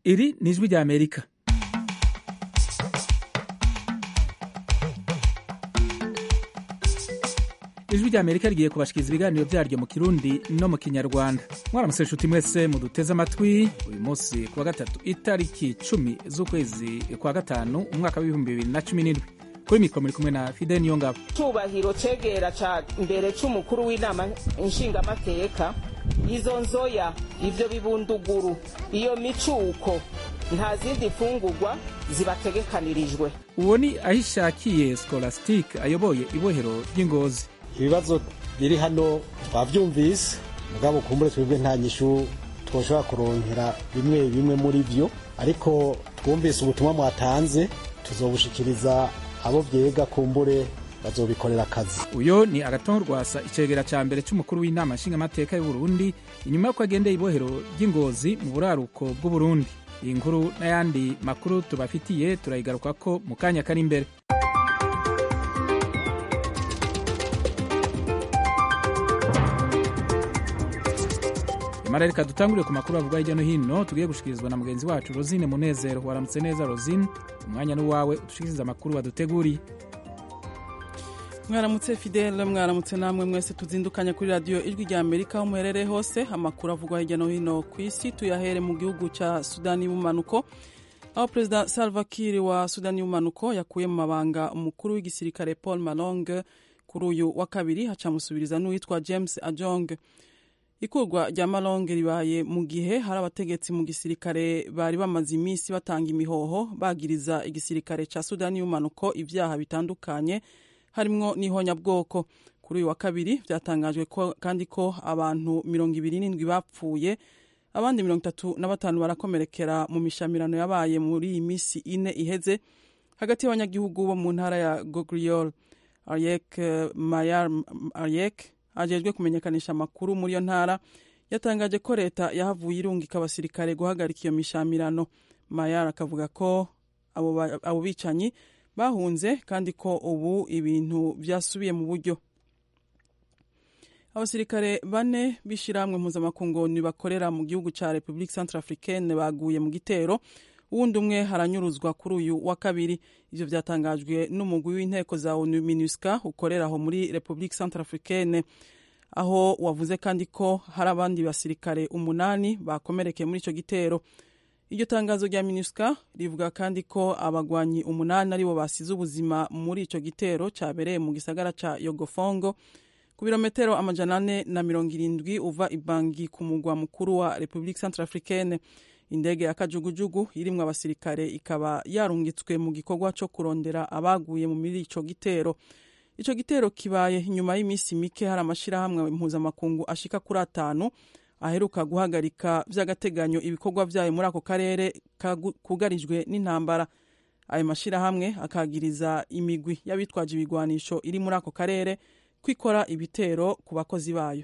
iri ni ijwi rya amerika ijwi rya amerika rigiye kubashikiriza ibiganiro byaryo mu kirundi no mu kinyarwanda mwaramutse inshuti mwese muduteze amatwi uyu munsi kuwa gatatu itariki cumi z'ukwezi kwa gatanu umwaka w'ibihumbi bibiri na cumi n'indwi kuri mikoro muri kumwe na fide niyo ngabo cyubahiro cegera ca mbere c'umukuru w'inama nshingamateka izo nzoya ivyo bibunduguru iyo micuko nta zindi mfungurwa zibategekanirijwe uwo ni ahishakiye scholastique ayoboye ibohero ry'ingozi ibibazo biri hano twavyumvise mugabo kumbure twebwe nta nyishu twoshobora kuronkera bimwe bimwe muri vyo ariko twumvise ubutumwa mwatanze tuzobushikiriza abo vyega kumbure bazobikorera akazi uyo ni agatongo rwasa icegera ca mbere c'umukuru w'inama nshingamateka y'uburundi inyuma y'uko agendeye ibohero ry'ingozi mu buraruko bw'uburundi iyi nkuru n'ayandi makuru tubafitiye turayigarukako mu kanya kari imbere nyamara reka dutangurire ku makuru avugwa hirya no hino tugiye gushikirizwa na mugenzi wacu rosine munezero waramutse neza rosine umwanya n'uwawe udushikiriza amakuru waduteguriye mwaramutse fidele mwaramutse namwe mwese tuzindukanya kuri radiyo ijwi rya amerika aho muherereye hose amakuru avugwa hirya no hino ku isi tuyahere mu gihugu cya sudani y'ubumanuko aho perezida salva kiir wa sudani y'ubumanuko yakuye mu mabanga umukuru w'igisirikare paul malong kuri uyu wa kabiri hacamusubiriza n'uwitwa james ajong ikurwa rya malong ribaye mu gihe hari abategetsi mu gisirikare bari bamaze iminsi batanga imihoho bagiriza igisirikare cya sudani y'ubumanuko ibyaha bitandukanye harimwo n'ihonyabwoko kuri uyu wa kabiri byatangajwe ko kandi ko abantu mirongo ibiri n'indwi bapfuye abandi mirongo itatu na batanu barakomerekera mu mishamirano yabaye muri iyi minsi ine iheze hagati y'abanyagihugu bo mu ntara ya gogriol ariek mayar ariek ajejwe kumenyekanisha amakuru muri iyo ntara yatangaje ko leta yahavuye irungika abasirikare guhagarika iyo mishamirano mayar akavuga ko abo bicanyi bahunze kandi ko ubu ibintu byasubiye mu buryo abasirikare bane b'ishyirahamwe mpuzamakungu bakorera mu gihugu cya repubulika centrafricaine baguye mu gitero uwundi umwe haranyuruzwa kuri uyu wa kabiri ibyo byatangajwe n'umugwi w'inteko za onu minusca ukorera aho muri repubulika centrafricaine aho wavuze kandi ko hari abandi basirikare umunani bakomerekeye muri icyo gitero iryo tangazo rya minusca rivuga kandi ko abagwanyi umunani aribo basize ubuzima muri icyo gitero cyabereye mu gisagara cya yogofongo ku birometero amajana ane na mirongo irindwi uva ibangi ku mugwa mukuru wa repubulika centrafricaine indege ya kajugujugu irimwo abasirikare ikaba yarungitswe mu gikorwa cyo kurondera abaguye muri ico gitero ico gitero kibaye nyuma y'iminsi mike hari amashirahamwe mpuzamakungu ashika kuri atanu aheruka guhagarika by'agateganyo ibikorwa byayo muri ako karere kugarijwe n'intambara ayo mashyirahamwe akagiriza imigwi y'abitwaje ibigwanisho iri muri ako karere kwikora ibitero ku bakozi bayo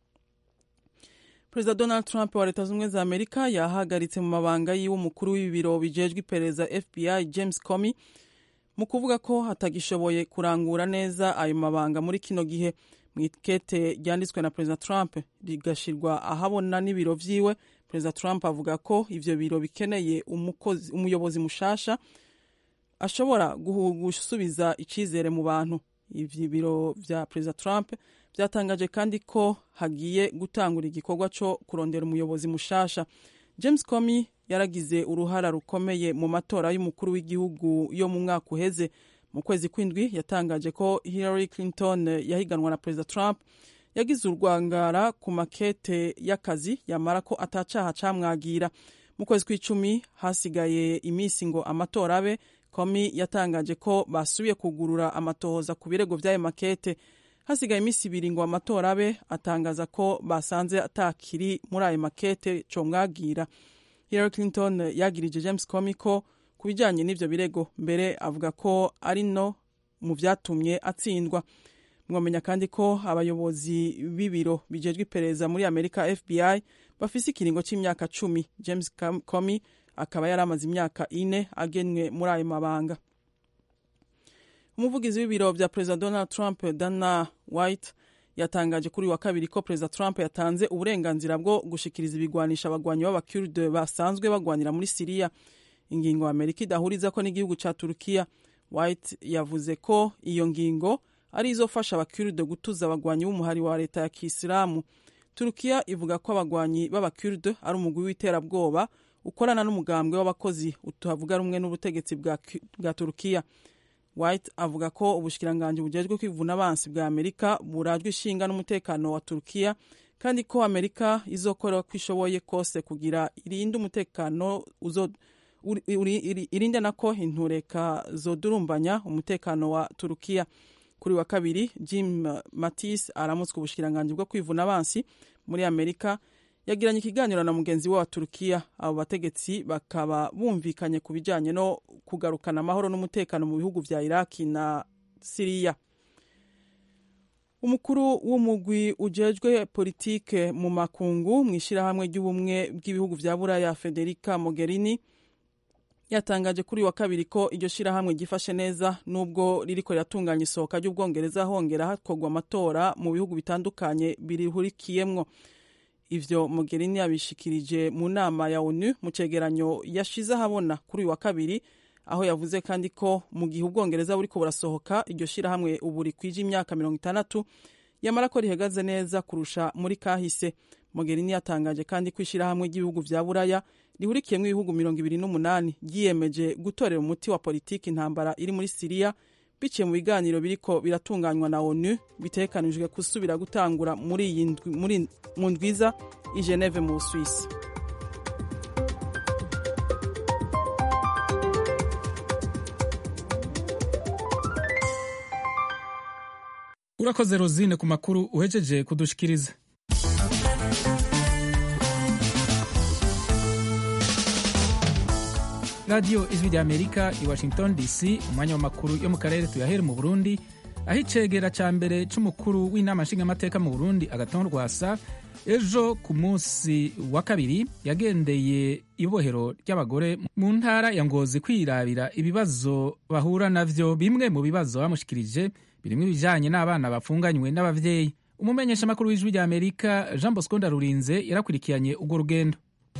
perezida donald trump wa leta z'ubumwe za amerika yahagaritse mu mabanga yiwe umukuru w'ibiro bijejwe iperereza fbi james comey mu kuvuga ko hatagishoboye kurangura neza ayo mabanga muri kino gihe mu ikete ryanditswe na perezida trump rigashirwa ahabona n'ibiro vyiwe perezida trump avuga ko ivyo biro bikeneye umuyobozi mushasha ashobora gusubiza icizere mu bantu ivyo biro vya perezida trump vyatangaje kandi ko hagiye gutangura igikorwa co kurondera umuyobozi mushasha james comey yaragize uruhara rukomeye mu matora y'umukuru w'igihugu yo mu mwaka uheze mu kwezi kw'indwi yatangaje ko hillary clinton yahiganwa na perezida trump yagize urwangara ku makete y'akazi yamara ko atacaha camwagira mu kwezi kw'icumi hasigaye iminsi ngo amatora abe komi yatangaje ko basubiye kugurura amatohoza ku birego vy'ayo makete hasigaye iminsi ibiri ngo amatora abe atangaza ko basanze atakiri muri ayo makete comwagira hillary clinton yagirije james comey ko ku bijyanye n'ibyo birego mbere avuga ko ari no mu byatumye atsindwa mwamenya kandi ko abayobozi b'ibiro bijejwe iperereza muri amerika fbi bafise ikiringo cy'imyaka cumi james comey akaba yari amaze imyaka ine agenwe muri ayo mabanga umuvugizi w'ibiro bya perezida donald trump dana white yatangaje kuri wa kabiri ko perezida trump yatanze uburenganzira bwo gushikiriza ibigwanisha abagwanyi b'abakurde basanzwe bagwanira muri siriya ingingo amerika idahuriza ko n'igihugu ca turukiya white yavuze ko iyo ngingo ari izofasha abakurde gutuza abagwanyi b'umuhari wa leta ya kisilamu turukiya ivuga ko abagwanyi b'abakurde ari umugwi w'iterabwoba ukorana n'umugambwe w'abakozi utavuga rumwe n'ubutegetsi bwa, bwa turukiya white avuga ko ubushikiranganji bujejwe kwivuna abansi bwa amerika burajwe ishinga n'umutekano wa turukiya kandi ko amerika izokora ko ishoboye kose kugira irinde umutekano uzo irinde nako intureka zodurumbanya umutekano wa turukiya kuri wa kabiri jim matis aramutswe ubushikiranganji bwo kwivuna abansi muri amerika yagiranye ikiganiro na mugenzi we wa turukiya abo bategetsi bakaba bumvikanye ku bijyanye no kugarukana amahoro n'umutekano mu bihugu vya iraki na siriya umukuru w'umugwi ujejwe politike mu makungu mu ishyirahamwe ry'ubumwe bw'ibihugu vya buraya federica mogherini yatangaje kuri wa kabiri ko iryo shyirahamwe ryifashe neza nubwo ririko riratunganya isohoka ry'ubwongereza hongera hakorwa amatora mu bihugu bitandukanye birihurikiyemwo ivyo Mogherini yabishikirije mu nama ya ONU mu cegeranyo yashize ahabona kuri uyu wa kabiri aho yavuze kandi ko mu gihe ubwongereza buriko burasohoka iryo shirahamwe ubu rikwije imyaka mirongo itandatu yamara ko rihagaze neza kurusha muri kahise Mogherini yatangaje kandi ko ishirahamwe ry'ibihugu vya buraya rihurikiyemwo ibihugu mirongo ibiri n'umunani ryiyemeje gutorera umuti wa politiki intambara iri muri siriya biciye mu biganiro biriko biratunganywa na onu bitekanijwe gusubira gutangura muri iyi mu ndwiza i geneve mu busuwisi urakoze rozine ku makuru uhejeje kudushikiriza radiyo ijwi rya amerika i washington dc umwanya w'amakuru yo mu karere tuyahere mu burundi aho icegera cya mbere c'umukuru w'inama nshingamateka mu burundi agaton rwasa ejo ku munsi wa kabiri yagendeye ibohero ry'abagore mu ntara ya ngozi kwirabira ibibazo bahura navyo bimwe mu bibazo bamushikirije birimwo ibijanye n'abana bafunganywe n'abavyeyi umumenyeshamakuru w'ijwi rya amerika jean bosco ndarurinze yarakurikiranye urwo rugendo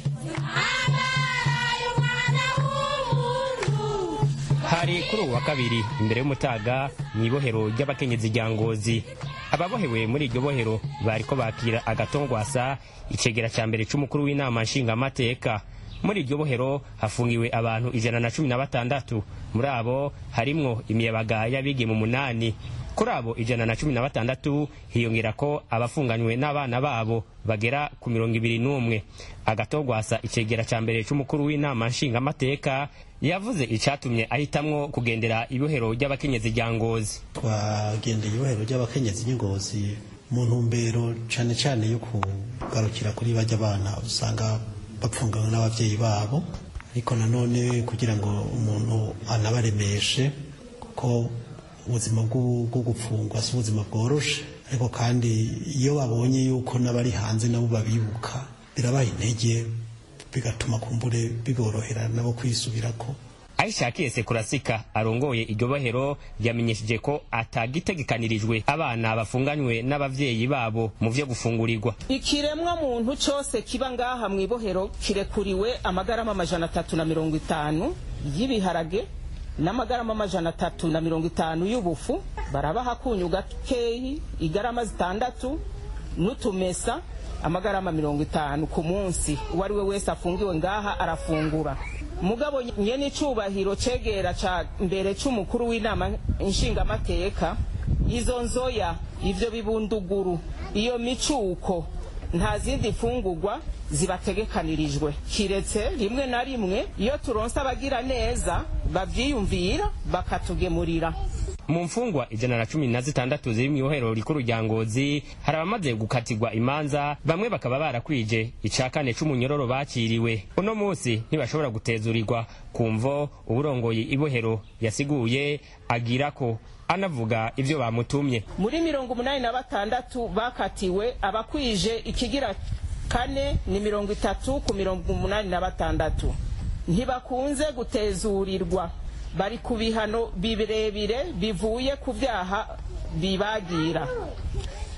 hari kuri ubu wa kabiri imbere y'umutaga mu ibohero ry'abakenyezi rya ngozi ababohewe muri iryo bohero bariko bakira agatongwasa icegera ca mbere c'umukuru w'inama nshingamateka muri iryo bohero hafungiwe abantu ijana na cumi na batandatu muri abo harimwo imiyabaga y'abigeme umunani kuri abo ijana na cumi na batandatu hiyongera ko abafunganywe n'abana babo bagera ku mirongo ibiri n'umwe agatogwasa icegera ca mbere c'umukuru w'inama nshingamateka yavuze icatumye ahitamwo kugendera ibohero ry'abakenyezi rya ngozi twagendeye ibohero ry'abakenyezi ry'ingozi mu ntumbero cane cane yo kugarukira kuri bajya abana usanga bapfunganywe n'abavyeyi babo ariko nanone kugira ngo umuntu anabaremeshe kuko ubuzima bwo gupfungwa si ubuzima bworoshe ariko kandi iyo babonye yuko n'abari hanze nabo babibuka birabaha intege bigatuma kumbure biborohera nabo kwisubirako aishakiye sekurasika arongoye iryo bohero yamenyesheje ko atagitegekanirijwe abana bafunganywe n'abavyeyi babo mu vyo gufungurirwa ikiremwa muntu cose kiba ngaha mu ibohero kirekuriwe amagarama amajana atatu na mirongo itanu y'ibiharage n'amagarama amajana atatu na mirongo itanu y'ubufu barabaha akunyu gakeyi igarama zitandatu n'utumesa amagarama mirongo itanu ku munsi uwo ari we wese afungiwe ngaha arafungura mugabo nyene icubahiro cegera ca mbere c'umukuru w'inama nshingamateka izo nzoya ivyo bibunduguru iyo micuko nta zindi fungurwa zibategekanirijwe kiretse rimwe na rimwe iyo turonse abagira neza bavyiyumvira bakatugemurira mu mfungwa ijana na cumi na zitandatu ziri mu ibohero rikuru rya ngozi hari abamaze gukatirwa imanza bamwe bakaba barakwije ica kane c'umunyororo bakiriwe uno munsi ntibashobora gutezurirwa ku mvo uburongoye ibohero yasiguye agira ko anavuga ivyo bamutumye muri mirongo umunani na batandatu bakatiwe abakwije ikigira kane ni mirongo itatu ku mirongo umunani na batandatu ntibakunze gutezurirwa bari ku bihano birebire bivuye ku byaha bibagira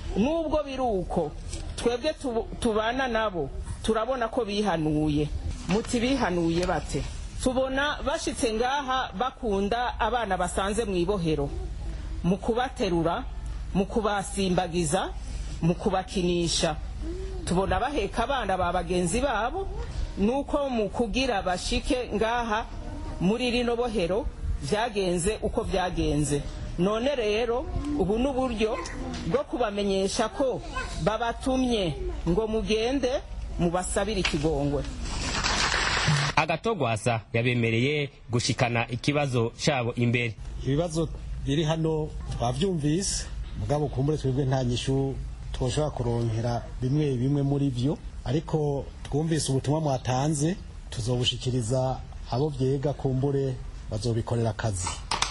nubwo biri uko twebwe tubana nabo turabona ko bihanuye muti bihanuye bate tubona bashitse ngaha bakunda abana basanze mu ibohero mu kubaterura mu kubasimbagiza mu kubakinisha tubona baheka abana ba bagenzi babo nuko mu kugira bashike ngaha muri rino bohero byagenze uko byagenze none rero ubu ni uburyo bwo kubamenyesha ko babatumye ngo mugende mubasabire ikigongwe agatogwasa yabemereye gushikana ikibazo cyabo imbere ibibazo biri hano twabyumvise mugabo kumbure twebwe nta nyishu twoshobora kuronkera bimwe bimwe muri byo ariko twumvise ubutumwa mwatanze tuzobushikiriza abo byega kumbure bazobikorera akazi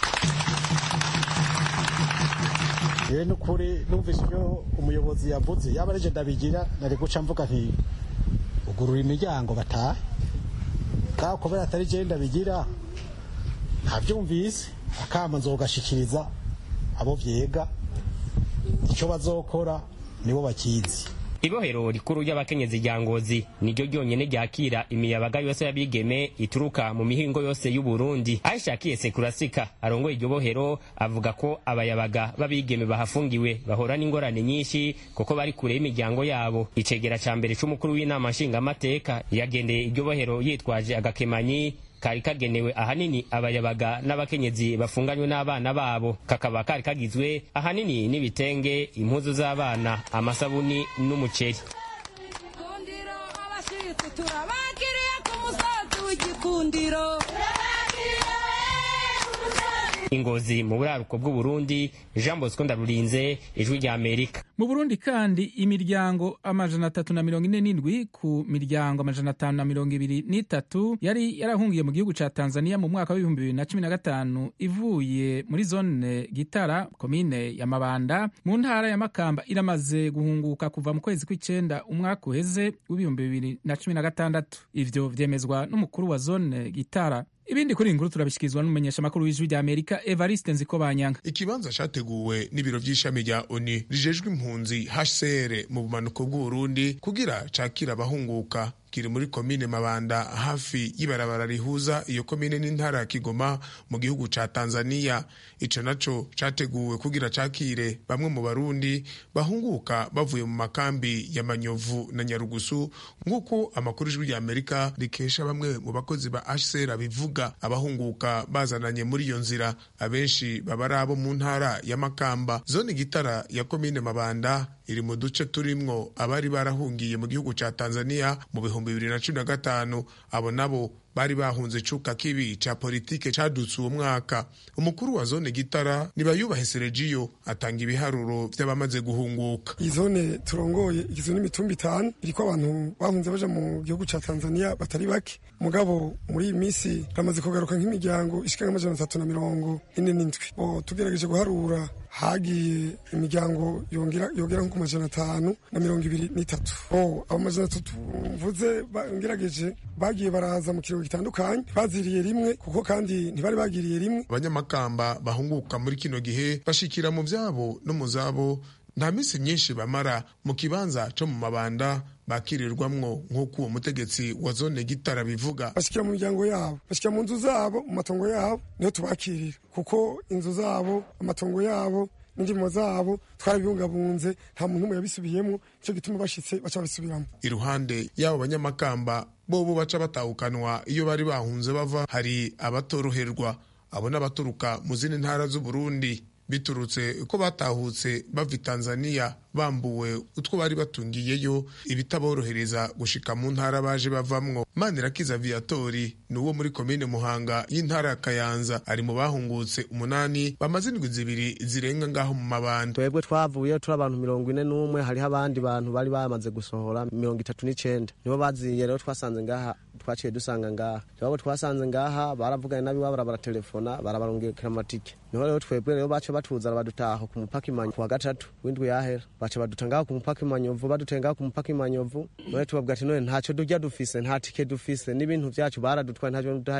yewe n'ukuri numvise ibyo umuyobozi yavuze yaba ari ndabigira nari guca mvuga nti ugurura imiryango batahe kandi kubera atari je ndabigira ntabyumvise akama nzogashikiriza abo vyega icyo bazokora nibo bakizi ibohero rikuru ry'abakenyezi rya ngozi niryo ryonyene ryakira imiyabaga yose y'abigeme ituruka mu mihingo yose y'uburundi ahishakiye sekurasika arongoye iryo bohero avuga ko abayabaga b'abigeme bahafungiwe bahora n'ingorane nyinshi kuko bari kure y'imiryango yabo icegera ca mbere c'umukuru w'inama nshingamateka yagendeye iryo bohero yitwaje agakemanyi kari kagenewe ahanini abayabaga n'abakenyezi bafunganywe n'abana babo kakaba kari kagizwe ahanini n'ibitenge impuzu z'abana amasabuni n'umuceri Gikundiro abashitsi turabakiriye ku musozi w'igikundiro ingozi mu buraruko bw'uburundi jean bosco ndarurinze ijwi rya amerika mu burundi kandi imiryango amajana atatu na mirongo ine n'indwi ku miryango amajana atanu na mirongo ibiri n'itatu yari yarahungiye mu gihugu ca tanzania mu mwaka w'ibihumbi bibiri na cumi na gatanu ivuye muri zone gitara komine ya mabanda mu ntara ya makamba iramaze guhunguka kuva mu kwezi kw'icenda umwaka uheze w'ibihumbi bibiri na cumi na gatandatu ivyo vyemezwa n'umukuru wa zone gitara ibindi kuri iyi nkuru turabishikirizwa n'umumenyeshamakuru w'ijwi rya amerika evariste nzikobanyanga ikibanza categuwe n'ibiro vy'ishami rya oni rijejwe impunzi hcr mu bumanuko bw'uburundi kugira cakira abahunguka kiri muri komine mabanda hafi y'ibarabara rihuza iyo komine n'intara ya kigoma mu gihugu ca tanzania ico naco categuwe kugira cakire bamwe mu barundi bahunguka bavuye mu makambi ya manyovu na nyarugusu nk'uko amakuru ijwi rya amerika rikesha bamwe mu bakozi ba hcr bivuga abahunguka bazananye muri iyo nzira abenshi baba ari abo mu ntara ya makamba zone gitara ya komine mabanda iri mu duce turimwo abari barahungiye mu gihugu ca tanzania mu bihumbi bibiri na cumi na gatanu abo nabo bari bahunze icuka kibi ca politike cadutse uwo mwaka umukuru wa zone gitara nibayubahe seregiyo atanga ibiharuro vy'abamaze guhunguka iyi zone turongoye igizwe n'imitumba itanu iriko abantu bahunze baja mu gihugu ca tanzania batari bake mugabo muri iyi minsi ramaze kugaruka nk'imiryango ishika nk'amajana atatu na mirongo ine n'indwi bo tugerageje guharura hagiye imiryango yongera yogera nko ku majana atanu na mirongo ibiri n'itatu oh abo majana atatu mvuze ba- ngerageje bagiye baraza mu kirego gitandukanye baziriye rimwe kuko kandi ntibari bagiriye rimwe abanyamakamba bahunguka muri kino gihe bashikira mu vyabo no mu zabo nta minsi myinshi bamara mu kibanza co mu mabanda bakirirwamwo nk'uko uwo mutegetsi wa zone gitara bivuga bashikira mu miryango yabo bashikira mu nzu zabo mu matongo yabo niho tubakirira kuko inzu zabo amatongo yabo n'indimo zabo twarabibungabunze nta muntu umwe yabisubiyemo nicyo gituma bashitse baca babisubiramo iruhande y'abo banyamakamba bobo baca batahukanwa iyo bari bahunze bava hari abatoroherwa abo n'abaturuka mu zindi ntara z'uburundi biturutse ko batahutse bava i tanzania bambuwe utwo bari batungiyeyo ibitaborohereza gushika mu ntara baje bavamwo manirakiza viatori ni uwo muri komine muhanga y'intara ya kayanza ari mu bahungutse umunani bamaze indwi zibiri zirenga ngaho mu mabanda twebwe twavuye turi abantu mirongo ine n'umwe hariho abandi bantu bari bamaze gusohora mirongo itatu n'icenda nibo baziye rero twasanze ngaha twaciye dusanga ngaha twebwe twasanze ngaha baravuganye n'abiwabo baratelefona barabarungikira amatike niho rero twebwe rero baca batuzana badutaha ku mupaka imanyo ku wa gatatu w'indwi yahera baca baduta ngaho ku mupaka imanyovu baduteye ngaho ku mupaka imanyovu none tubabwira ati none ntacyo durya dufise nta tike dufise n'ibintu vyacu baradutwaye ntacyo duhaye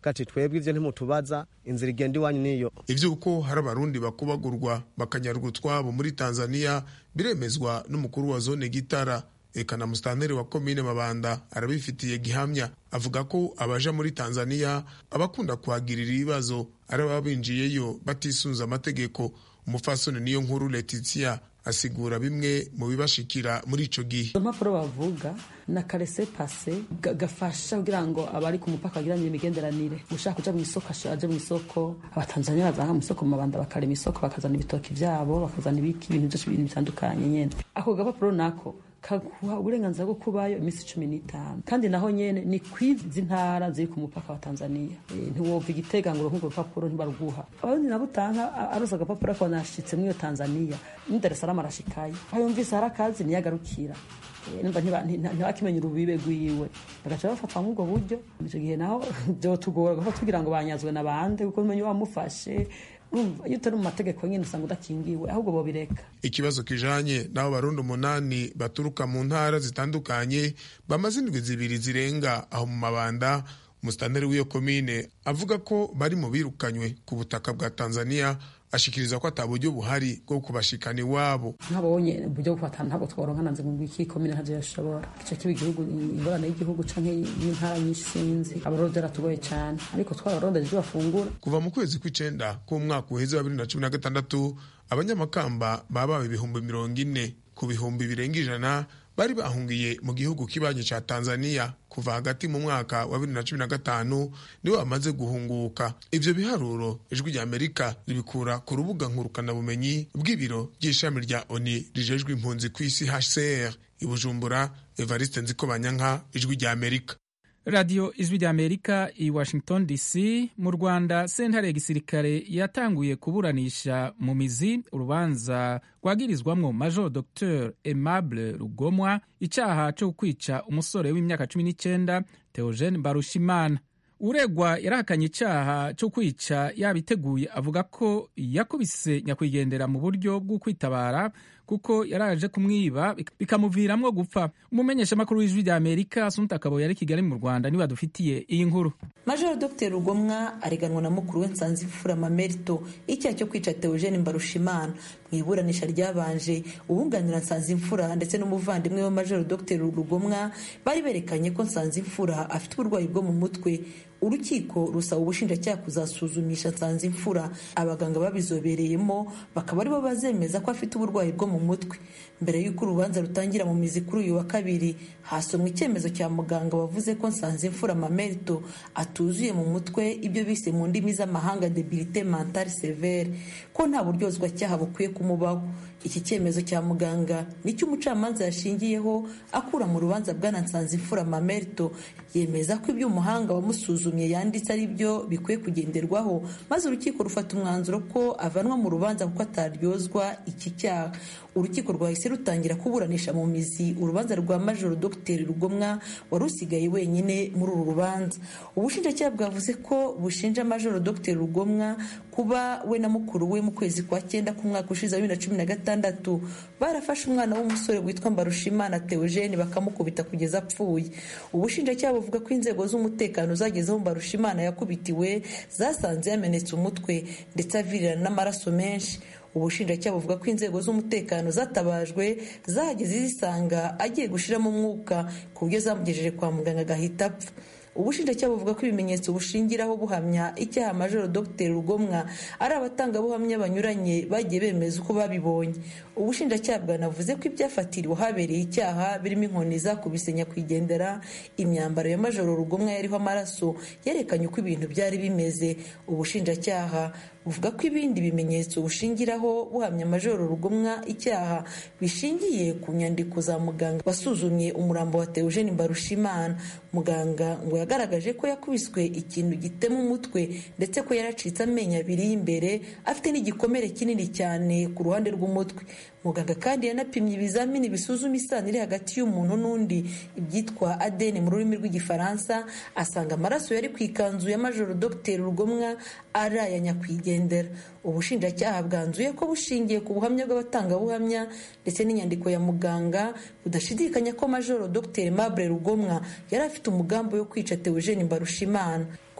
kati twebwe ivyo ntimutubaza inzira igenda iwanyu niyo ivy'uko hari abarundi bakubagurwa bakanyarwa utwabo muri tanzania biremezwa n'umukuru wa zone gitara eka na musitanteri wa komine mabanda arabifitiye gihamya avuga ko abaja muri tanzania abakunda kuhagirira ibibazo ari ababa binjiyeyo batisunze amategeko umufasoni niyo nkuru letitia asigura bimwe mu bibashikira muri ico gihe izo mpapuro bavuga na karese pase ga- gafasha kugira ngo abari ku mupaka bagiranye imigenderanire ushaka kuja mu isoko ashe- aje mu isoko abatanzania bazaha mu isoko mu mabanda bakarema isoko bakazana ibitoki vyabo bakazana ibiki ibintu vyose ibintu bitandukanye nyene ako gapapuro nako kaguha uburenganzira bwo kubayo iminsi cumi n'itanu kandi naho nyene ni kwizi ntara ziri ku mupaka wa tanzania e, ntiwova igitega ngo urwo rupapuro ntibaruguha abarundi nabo utanka a- arosa agapapuro akabona ashitse muri iyo tanzania ni dar es salaam arashikayo aho yumvise hari akazi niyo agarukira Eh, numva ntiba- nti- ntibakimenya urubibe rwiwe bagaca bafatwa muri ubwo buryo icyo gihe naho byotugora gufata kugira ngo banyazwe na bande kuko umenya wamufashe urumva iyo utari mu mategeko nyine usanga udakingiwe ahubwo bobireka ikibazo kijanye n'abo barundi umunani baturuka mu ntara zitandukanye bamaze indwi zibiri zirenga aho mu mabanda umusitanteri w'iyo komine avuga ko bari mu birukanywe ku butaka bwa tanzania ashikiriza ko ata buryo buhari bwo kubashikana iwabo ntabonye uburyo bwo kubatana ntabwo tworonka nanze ngo iki komine ntavyo yashobora ico kiba igihugu ingorane y'igihugu canke y'intara nyinshi sinzi abarundi byaratugoye cane ariko twararondeje ivyo bafungura kuva mu kwezi kw'icenda k'umwaka uheze wa bibiri na cumi na gatandatu abanyamakamba babawe ibihumbi mirongo ine ku bihumbi birenga ijana bari bahungiye mu gihugu kibanyi ca tanzania kuva hagati mu mwaka wa bibiri na cumi na gatanu nibo bamaze guhunguka ivyo biharuro ijwi rya amerika ribikura ku rubuga nkurukanabumenyi bw'ibiro by'ishami rya oni rijejwe impunzi ku isi hcr i bujumbura evariste nzikobanyanka ijwi rya amerika radiyo ijwi rya amerika i washington dc mu rwanda sentare ya gisirikare yatanguye kuburanisha mu mizi urubanza rwagirizwamwo major dr aimable rugomwa icyaha cyo kwica umusore w'imyaka cumi n'icyenda theogene barushimana uregwa yarahakanye icyaha cyo kwica yabiteguye avuga ko yakubise nyakwigendera mu buryo bwo kwitabara kuko yaraje kumwiba bik- bikamuviramwo gupfa umumenyeshamakuru w'ijwi rya amerika asumta akabo yari i kigali mu rwanda niwe adufitiye iyi nkuru majoro dr rugomwa areganwa na mukuru we nsanzimfura mamerito icyaha cyo kwica theogene mbarushimana mu iburanisha ryabanje uwunganira nsanzimfura ndetse n'umuvandimwe we majoro dr rugomwa bari berekanye ko nsanzimfura afite uburwayi bwo mu mutwe urukiko rusaba ubushinjacyaha kuzasuzumisha nsanzimfura abaganga babizobereyemo bakaba aribo bazemeza ko afite uburwayi bwo mu mutwe mbere y'uko urubanza rutangira mu mizi kuri uyu wa kabiri hasomwe icyemezo cya muganga wavuze ko nsanzimfura mamerito atuzuye mu mutwe ibyo bise mu ndimi z'amahanga debilite mentale severe ko nta buryozwacyaha bukwiye kumubaho iki cyemezo cya muganga nicyo umucamanza yashingiyeho akura mu rubanza bwana nsanzimfura mamerito yemeza ko ibyo umuhanga wamusuzumye yanditse ari byo bikwiye kugenderwaho maze urukiko rufata umwanzuro ko avanwa mu rubanza kuko ataryozwa iki cyaha urukiko rwahise rutangira kuburanisha mu mizi urubanza rwa majoro dr rugomwa wari usigaye wenyine muri uru rubanza ubushinjacyaha bwavuze ko bushinja majoro dr rugomwa kuba we na mukuru we mu kwezi kwa cyenda k'umwaka ushize wa bibiri na cumi na gatandatu barafashe umwana w'umusore witwa mbarushimana theogene bakamukubita kugeza apfuye ubushinjacyaha buvuga ko inzego z'umutekano zagezeho mbarushimana yakubitiwe zasanze yamenetse umutwe ndetse avirirana n'amaraso menshi ubushinjacyaha buvuga ko inzego z'umutekano zatabajwe zahageze zisanga agiye gushiramo umwuka ku buryo zamugejeje kwa muganga agahita apfa ubushinjacyaha buvuga ko ibimenyetso bushingiraho buhamya icyaha majoro dr rugomwa ari abatangabuhamya banyuranye bagiye bemeza uko babibonye ubushinjacyaha bwanavuze ko ibyafatiriwe habereye icyaha birimo inkoni zakubise nyakwigendera imyambaro ya majoro rugomwa yariho amaraso yerekanye uko ibintu byari bimeze ubushinjacyaha buvuga ko ibindi bimenyetso bushingiraho buhamya majoro rugomwa icyaha bishingiye ku nyandiko za muganga wasuzumye umurambo wa theogene mbarushimana muganga ngo yagaragaje ko yakubiswe ikintu gitema umutwe ndetse ko yaracitse amenyo abiri y'imbere afite n'igikomere kinini cyane ku ruhande rw'umutwe muganga kandi yanapimye ibizamini bisuzuma isano iri hagati y'umuntu n'undi ibyitwa adeni mu rurimi rw'igifaransa asanga amaraso yari ku ikanzu ya majoro dr rugomwa ari aya nyakwigendera ubushinjacyaha bwanzuye ko bushingiye ku buhamya bw'abatangabuhamya ndetse n'inyandiko ya muganga budashidikanya ko majoro dr mabure rugomwa yari afite umugambi wo kwica theogene mbarushimana ku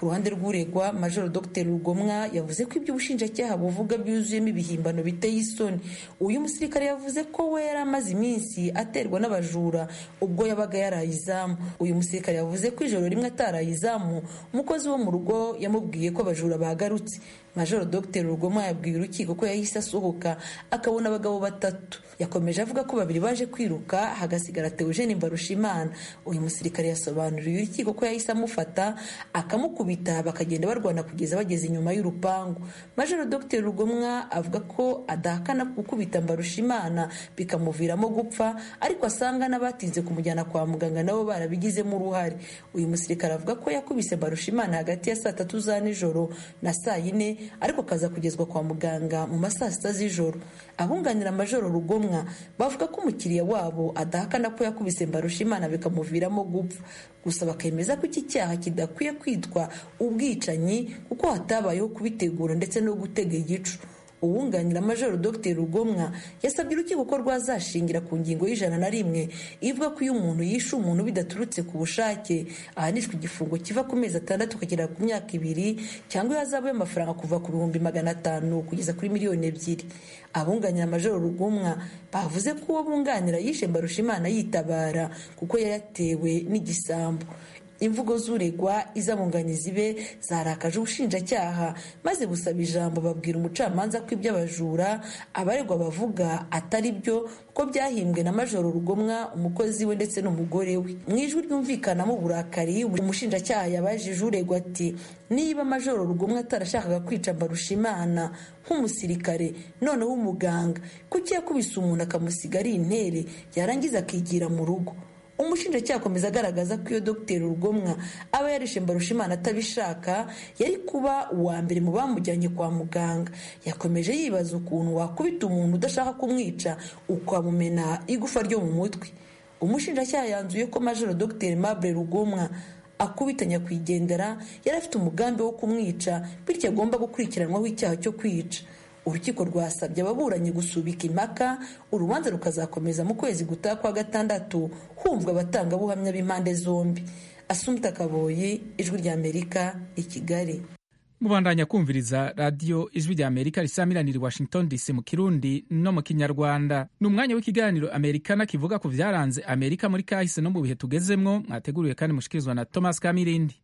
ku ruhande rw'uregwa majoro dr rugomwa yavuze ko ibyo ubushinjacyaha buvuga byuzuyemo ibihimbano biteye isoni uyu musirikare yavuze ko we yari amaze iminsi aterwa n'abajura ubwo yabaga yaraye izamu uyu musirikare yavuze ko ijoro rimwe ataraye izamu umukozi wo mu rugo yamubwiye ko abajura bagarutse majoro dr rugomwa yabwiye urukiko ko yahise asohoka akabona abagabo batatu yakomeje avuga ko babiri baje kwiruka hagasigara teogene mbarushimana uyu musirikare yasobanuriye urukiko ko yahise amufata akamukubita bakagenda barwana kugeza bageze inyuma y'urupangu majoro dr rugomwa avuga ko adahakana gukubita mbarushimana bikamuviramo gupfa ariko asanga n'abatinze kumujyana kwa muganga nabo barabigizemo uruhare uyu musirikare avuga ko yakubise mbarushimana hagati ya saa tatu za nijoro na saa yine ariko kaza kugezwa kwa muganga mu ma saa sita z'ijoro abunganira majoro rugomwa bavuga ko umukiriya wabo adahakana ko yakubise mbarushimana bikamuviramo gupfa gusa bakemeza ko iki cyaha kidakwiye kwitwa ubwicanyi kuko hatabayeho kubitegura ndetse no gutega igicu uwunganira majoro dr rugomwa yasabye urukiko ko rwazashingira ku ngingo y'ijana na rimwe ivuga ko iyo umuntu yishe umuntu bidaturutse ku bushake ahanishwa igifungo kiva ku mezi atandatu ukagera ku myaka ibiri cyangwa ihazabu y'amafaranga kuva ku bihumbi magana atanu kugeza kuri miliyoni ebyiri abunganira majoro rugomwa bavuze ko uwo bunganira yishe mbarushimana yitabara kuko yayatewe n'igisambo imvugo z'uregwa iz'abunganizi be zarakaje ubushinjacyaha maze busaba ijambo babwira umucamanza ko iby'abajura abaregwa bavuga atari byo ko byahimbwe na majoro rugomwa umukozi we ndetse n'umugore we mu ijwi ryumvikanamo uburakari umushinjacyaha yabajije uregwa ati niba majoro rugomwa atarashakaga kwica mbarushimana nk'umusirikare noneho umuganga kuki yakubise umuntu akamusiga ari intere yarangiza akigira mu rugo umushinjacyaha akomeza agaragaza ko iyo dogiteri rugomwa aba yarishe mbarushimana atabishaka yari kuba uwa mbere mu bamujyanye kwa muganga yakomeje yibaza ukuntu wakubita umuntu udashaka kumwica ukamumena igufa ryo mu mutwe umushinjacyaha yanzuye ko majoro dogiteri mabure rugomwa akubita nyakwigendera yari afite umugambi wo kumwica bityo agomba gukurikiranwaho icyaha cyo kwica urukiko rwasabye ababuranyi gusubika impaka urubanza rukazakomeza mu kwezi gutaha kwa gatandatu humvwa abatangabuhamya b'impande zombi asumta kaboyi ijwi ry'amerika i kigali mubandanya kumviriza radiyo ijwi rya amerika risamiranira i washington dc mu kirundi no mu kinyarwanda ni umwanya w'ikiganiro amerikana kivuga ku byaranze amerika muri kahise no mu bihe tugezemwo mwateguriwe kandi mushikirizwa na thomas kamirindi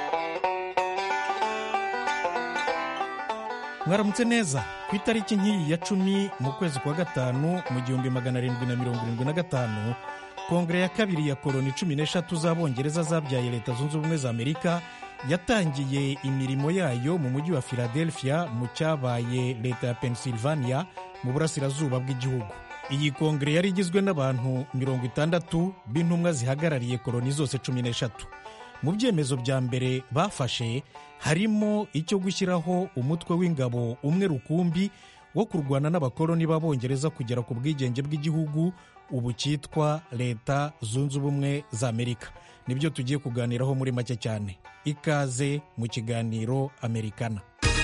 mwaramutse neza ku itariki nk'iyi ya cumi mu kwezi kwa gatanu mu gihumbi magana arindwi na mirongo irindwi na gatanu kongere ya kabiri ya koroni cumi n'eshatu z'abongereza zabyaye leta zunze ubumwe za amerika yatangiye imirimo yayo mu mujyi wa philadelphia mu cyabaye leta ya pennsylvania mu burasirazuba bw'igihugu iyi kongere yari igizwe n'abantu mirongo itandatu b'intumwa zihagarariye koroni zose cumi n'eshatu mu byemezo bya mbere bafashe harimo icyo gushyiraho umutwe w'ingabo umwe rukumbi wo kurwana n'abakoloni b'abongereza kugera ku bwigenge bw'igihugu ubu cyitwa leta zunze ubumwe za amerika nibyo tugiye kuganiraho muri make cyane ikaze mu kiganiro amerikana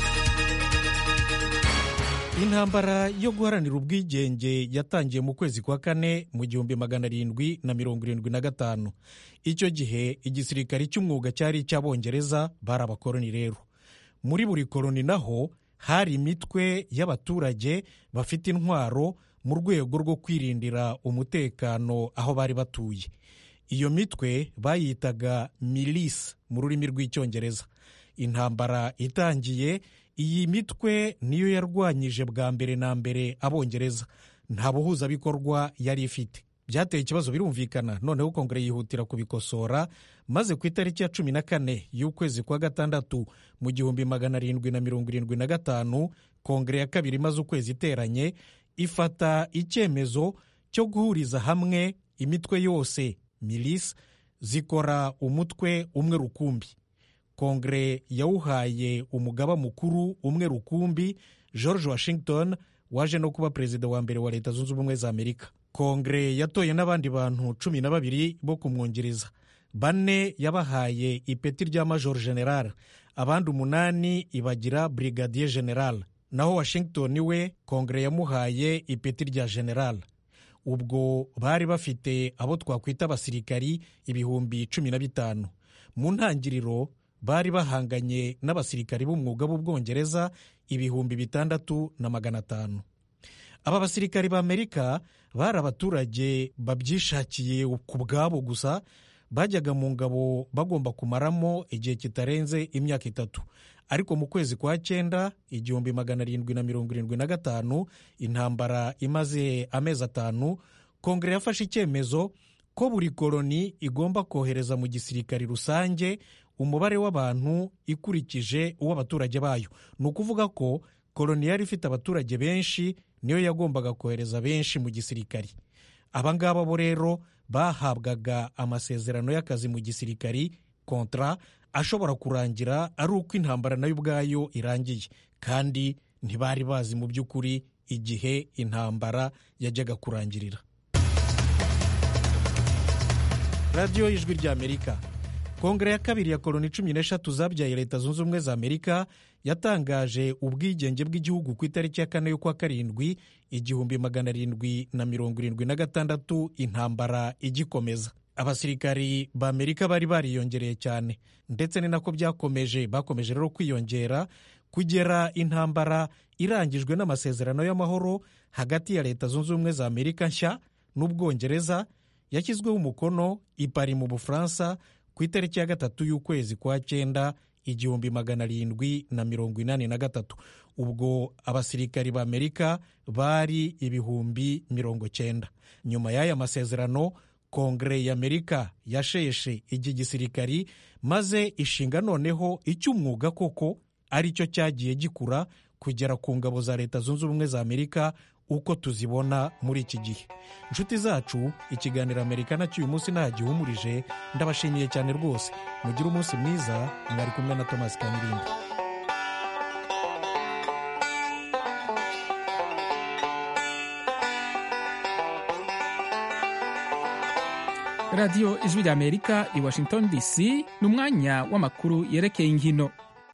intambara yo guharanira ubwigenge yatangiye mu kwezi kwa kane mu gihumbi magana arindwi na mirongo irindwi na gatanu icyo gihe igisirikare cy'umwuga cyari icy'abongereza bari abakoloni rero muri buri koloni naho hari imitwe y'abaturage bafite intwaro mu rwego rwo kwirindira umutekano aho bari batuye iyo mitwe bayitaga milisi mu rurimi rw'icyongereza intambara itangiye iyi mitwe niyo yarwanyije bwa mbere na mbere abongereza nta buhuzabikorwa yari ifite byateye ikibazo birumvikana noneho kongere yihutira kubikosora maze ku itariki ya cumi na kane y'ukwezi kwa gatandatu mu gihumbi magana arindwi na mirongo irindwi na gatanu kongere ya kabiri imaze ukwezi iteranye ifata icyemezo cyo guhuriza hamwe imitwe yose milisi zikora umutwe umwe rukumbi kongere yawuhaye umugaba mukuru umwe rukumbi george washington waje no kuba perezida wa mbere wa leta zunze ubumwe za amerika kongere yatoye n'abandi bantu cumi na babiri bo kumwungiriza bane yabahaye ipeti rya major general abandi umunani ibagira brigadier general naho washington we kongere yamuhaye ipeti rya general ubwo bari bafite abo twakwita abasirikari ibihumbi cumi na bitanu mu ntangiriro bari bahanganye n'abasirikari b'umwuga b'ubwongereza ibihumbi bitandatu na magana atanu aba basirikari b'amerika bari abaturage babyishakiye ku bwabo gusa bajyaga mu ngabo bagomba kumaramo igihe kitarenze imyaka itatu ariko mu kwezi kwa cyenda igihumbi magana arindwi na mirongo irindwi na gatanu intambara imaze amezi atanu kongere yafashe icyemezo ko buri koloni igomba kohereza mu gisirikari rusange umubare w'abantu ikurikije uw'abaturage bayo ni ukuvuga ko koloni yari ifite abaturage benshi niyo yagombaga kohereza benshi mu gisirikari aba ngaba bo rero bahabwaga amasezerano y'akazi mu gisirikari kontra ashobora kurangira ari uko intambara nayo ubwayo irangiye kandi ntibari bazi mu by'ukuri igihe intambara yajyaga kurangirira radiyo y'ijwi ry'amerika kongere ya kabiri ya koloni cumi n'eshatu zabyaye leta zunze ubumwe za amerika yatangaje ubwigenge bw'igihugu ku itariki ya kane y'ukwa karindwi igihumbi magana arindwi na mirongo irindwi na gatandatu intambara igikomeza abasirikari ba amerika bari bariyongereye cyane ndetse ni nako byakomeje bakomeje rero kwiyongera kugera intambara irangijwe n'amasezerano y'amahoro hagati ya leta zunze ubumwe za amerika nshya n'ubwongereza yashyizweho umukono i Paris mu bufaransa ku itariki ya gatatu y'ukwezi kwa cyenda igihumbi magana arindwi na mirongo inani na gatatu ubwo abasirikari ba amerika bari ibihumbi mirongo cyenda nyuma y'aya masezerano kongere ya amerika yasheshe iki gisirikari maze ishinga noneho icy'umwuga koko ari cyo cyagiye gikura kugera ku ngabo za leta zunze ubumwe za amerika uko tuzibona muri iki gihe inshuti zacu ikiganiro amerika nacyo uyu munsi ntagihumurije ndabashimiye cyane rwose mugire umunsi mwiza mwari kumwe na thomas kamirindi radiyo ijwi ry'amerika i washington dc ni umwanya w'amakuru yerekeye inkino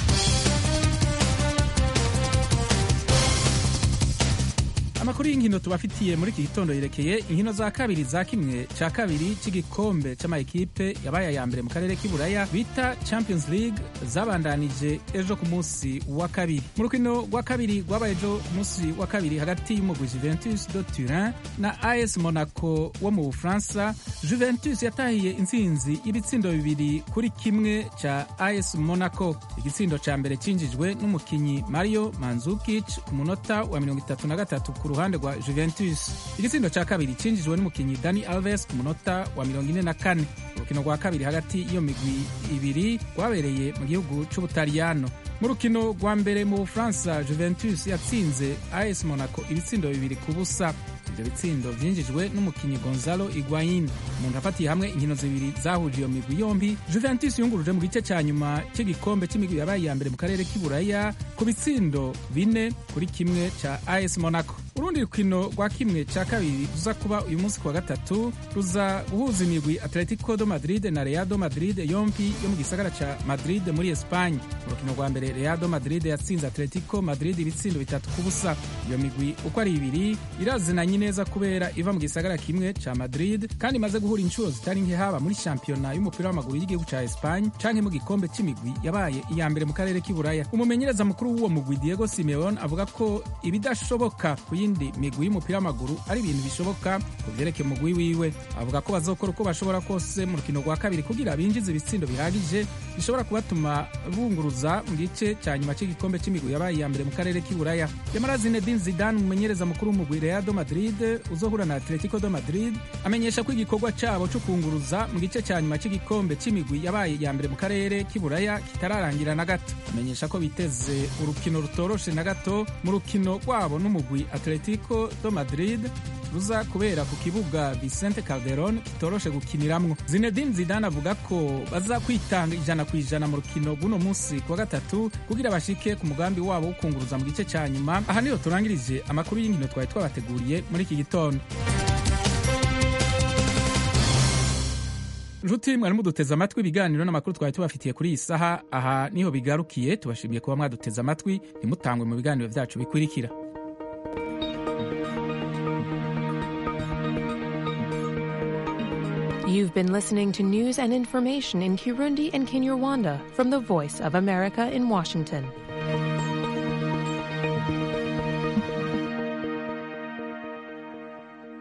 amakuru y'inkino tubafitiye muri iki gitondo yerekeye inkino za kabiri za kimwe cya kabiri cy'igikombe cy'amayikipe yabaye aya mbere mu karere k'iburaya bita champions league zabandanije ejo ku munsi wa kabiri mu rukino rwa kabiri rwabaye ejo ku munsi wa kabiri hagati y'umugwi juventus de turin na as monaco wo mu bufaransa juventus yatahiye intsinzi y'ibitsindo bibiri kuri kimwe cya as monaco igitsindo cya mbere cyinjijwe n'umukinnyi mario manzukic ku munota wa mirongo itatu na gatatu ku ruhande rwa juventus igitsindo cya kabiri cyinjijwe n'umukinnyi dani alves ku munota wa mirongo ine na kane urukino rwa kabiri hagati y'iyo migwi ibiri rwabereye mu gihugu cy'ubutaliyano mu rukino rwa mbere mu bufaransa juventus yatsinze as monaco ibitsindo bibiri ku busa ibyo bitsindo byinjijwe n'umukinnyi gonzalo iguayin umuntu afatiye hamwe inkino zibiri zahuje iyo migwi yombi juventus yunguruje mu gice cya nyuma cy'igikombe cy'imigwi yabaye iya mbere mu karere k'iburaya ku bitsindo bine kuri kimwe cya as monaco urundi rukino rwa kimwe cya kabiri ruza kuba uyu munsi ku wa gatatu ruza guhuza imigwi atletico do madrid na real do madrid yombi yo mu gisagara cya madrid muri espanye mu rukino rwa mbere real do madrid yatsinze atletico madrid ibitsindo bitatu ku busa iyo migwi uko ari ibiri irazinanye neza kubera iva mu gisagara kimwe cya madrid kandi imaze guhura inshuro zitari nke haba muri shampiyona y'umupira w'amaguru y'igihugu cya espanye canke mu gikombe cy'imigwi yabaye iya mbere mu karere k'iburaya umumenyereza mukuru w'uwo mugwi diego simeon avuga ko ibidashoboka ku yindi migwi y'umupira w'amaguru ari ibintu bishoboka ku byerekeye umugwi wiwe avuga ko bazokora uko bashobora kose mu rukino rwa kabiri kugira binjize ibitsindo bihagije bishobora kubatuma bunguruza mu gice cya nyuma cy'igikombe cy'imigwi yabaye iya mbere mu karere k'iburaya yamara zinedine zidane umumenyereza mukuru w'umugwi real do madrid uzohura na atletico do madrid amenyesha ko igikorwa cyabo cyo kunguruza mu gice cya nyuma cy'igikombe cy'imigwi yabaye iya mbere mu karere k'iburaya kitararangira na gato amenyesha ko biteze urukino rutoroshe na gato mu rukino rwabo n'umugwi atletico do madrid ruza kubera ku kibuga Vicente Calderon kitoroshe gukiniramwo Zinedine Zidane avuga ko baza kwitanga ijana ku ijana mu rukino rw'uno munsi ku wa gatatu kugira bashike ku mugambi wabo wo kunguruza mu gice cya nyuma aha niho turangirije amakuru y'inkino twari twabateguriye muri iki gitondo nshuti mwari muduteze amatwi ibiganiro n'amakuru twari tubafitiye kuri iyi saha aha niho bigarukiye tubashimiye kuba mwaduteze amatwi ntimutangwe mu biganiro byacu bikurikira You've been listening to news and information in Kirundi and Kinyarwanda from the Voice of America in Washington.